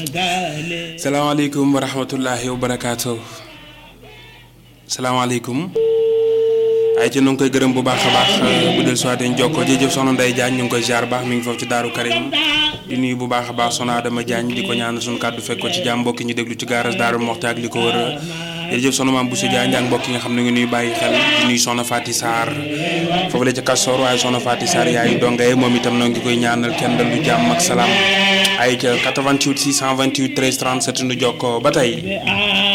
salaamaaleykum wa rahmatullahi wa barakaatu. salaamaaleykum. ay ci nu ngi koy gërëm bu baax a baax bu del soit dañ jokkoo jërëjëf soxna Ndeye Diagne ñu ngi koy ziar baax mi ngi foofu ci Daaru Karim di nuyu bu baax a baax soxna Adama Diagne di ko ñaanal suñu kàddu fekk ko ci jàmm mbokki ñu déglu ci gaaras Daaru Moxti ak li ko wër jërëjëf soxna maam Bousso Diagne ak mbokk yi nga xam ne ngi nuy bàyyi xel di nuyu soxna Fati Sarr foofu la ca Kastoor waaye soxna Fati Sarr yaayu dongaye moom itam noo ngi koy ñaanal kenn dal lu jàmm ak salaam ay ca 88 628 13 37 nu jokkoo ba tey